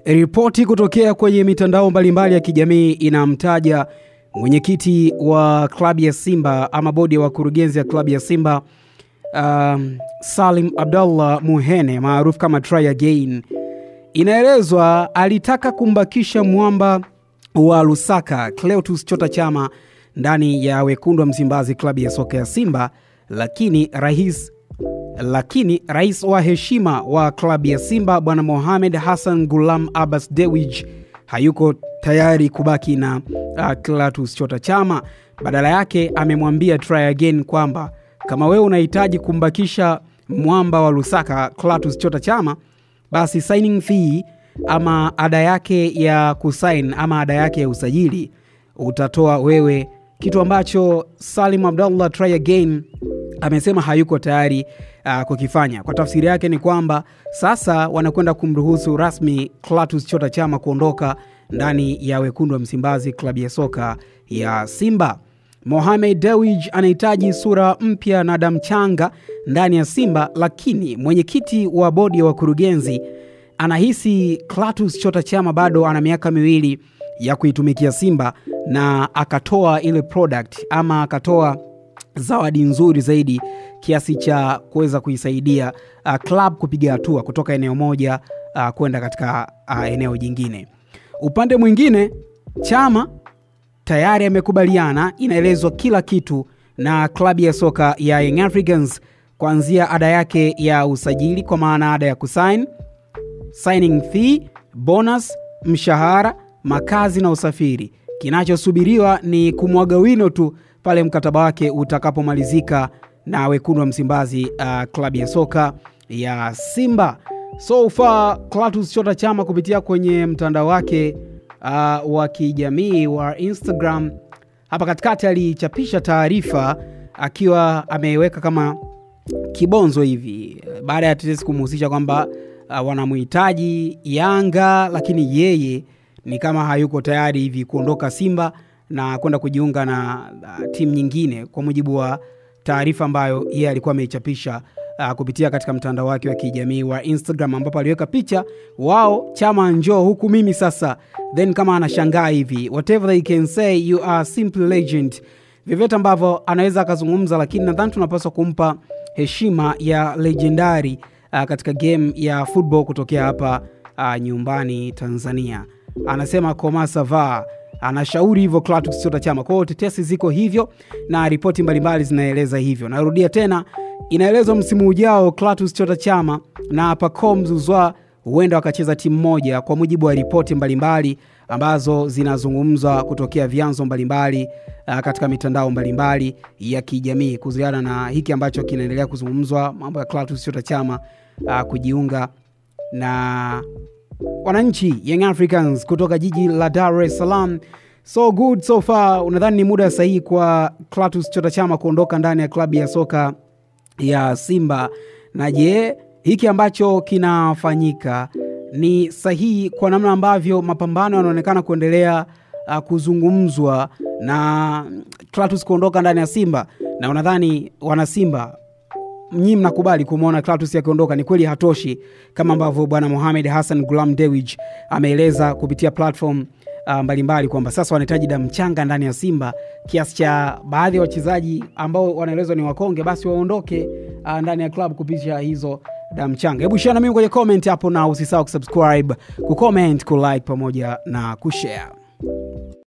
Ripoti kutokea kwenye mitandao mbalimbali ya kijamii inamtaja mwenyekiti wa klabu ya Simba ama bodi ya wakurugenzi ya klabu ya Simba um, Salim Abdallah Muhene maarufu kama Try Again. Inaelezwa alitaka kumbakisha mwamba wa Lusaka Cleotus Chota Chama ndani ya wekundu wa Msimbazi klabu ya soka ya Simba, lakini rais lakini rais wa heshima wa klabu ya Simba bwana Mohamed Hassan Gulam Abbas Dewij hayuko tayari kubaki na uh, Clatous Chota Chama. Badala yake amemwambia Try Again kwamba kama wewe unahitaji kumbakisha mwamba wa Lusaka Clatous Chota Chama, basi signing fee ama ada yake ya kusain ama ada yake ya usajili utatoa wewe, kitu ambacho Salim Abdallah Try Again amesema hayuko tayari uh, kukifanya. Kwa tafsiri yake ni kwamba sasa wanakwenda kumruhusu rasmi Clatous Chota Chama kuondoka ndani ya wekundu wa Msimbazi, klabu ya soka ya Simba. Mohamed Dewij anahitaji sura mpya na damu changa ndani ya Simba, lakini mwenyekiti wa bodi ya wakurugenzi anahisi Clatous Chota Chama bado ana miaka miwili ya kuitumikia Simba na akatoa ile product ama akatoa zawadi nzuri zaidi kiasi cha kuweza kuisaidia uh, club kupiga hatua kutoka eneo moja uh, kwenda katika uh, eneo jingine. Upande mwingine, Chama tayari amekubaliana, inaelezwa kila kitu na klabu ya soka ya Young Africans, kuanzia ada yake ya usajili kwa maana ada ya kusign, signing fee, bonus, mshahara, makazi na usafiri. Kinachosubiriwa ni kumwaga wino tu pale mkataba wake utakapomalizika na wekundu wa Msimbazi, uh, klabu ya soka ya Simba. So far Clatous Chota Chama kupitia kwenye mtandao wake uh, wa kijamii wa Instagram hapa katikati alichapisha taarifa akiwa ameweka kama kibonzo hivi baada ya tetesi kumhusisha kwamba uh, wanamhitaji Yanga, lakini yeye ni kama hayuko tayari hivi kuondoka Simba na kwenda kujiunga na uh, timu nyingine, kwa mujibu wa taarifa ambayo yeye alikuwa ameichapisha uh, kupitia katika mtandao wake wa kijamii wa Instagram, ambapo aliweka picha wao Chama njoo huku mimi sasa, then kama anashangaa hivi, whatever they can say you are simply legend, vyovyote ambavyo anaweza akazungumza, lakini nadhani tunapaswa kumpa heshima ya legendari uh, katika game ya football kutokea hapa uh, nyumbani Tanzania. Anasema koma sava anashauri hivyo Clatous Chota Chama. Kwa hiyo tetesi ziko hivyo na ripoti mbalimbali zinaeleza hivyo. Narudia tena, inaelezwa msimu ujao Clatous Chota Chama na Pacome Zouzoua huenda wakacheza timu moja, kwa mujibu wa ripoti mbalimbali ambazo zinazungumzwa kutokea vyanzo mbalimbali uh, katika mitandao mbalimbali ya kijamii kuhusiana na hiki ambacho kinaendelea kuzungumzwa, mambo ya Clatous Chota Chama uh, kujiunga na wananchi Young Africans kutoka jiji la Dar es Salaam. So good so far. Unadhani ni muda sahihi kwa Clatous Chota Chama kuondoka ndani ya klabu ya soka ya Simba? Na je, hiki ambacho kinafanyika ni sahihi kwa namna ambavyo mapambano yanaonekana kuendelea uh, kuzungumzwa na Clatous kuondoka ndani ya Simba? Na unadhani wana Simba nyinyi mnakubali kumwona Clatous akiondoka? Ni kweli hatoshi kama ambavyo bwana Mohamed Hassan Gulam Dewij ameeleza kupitia platform uh, mbalimbali kwamba sasa wanahitaji damu changa ndani ya Simba kiasi cha baadhi ya wachezaji ambao wanaelezwa ni wakonge basi waondoke uh, ndani ya club kupitia hizo damu changa. Hebu share na mimi kwenye comment hapo, na usisahau kusubscribe, kucomment, kulike pamoja na kushare.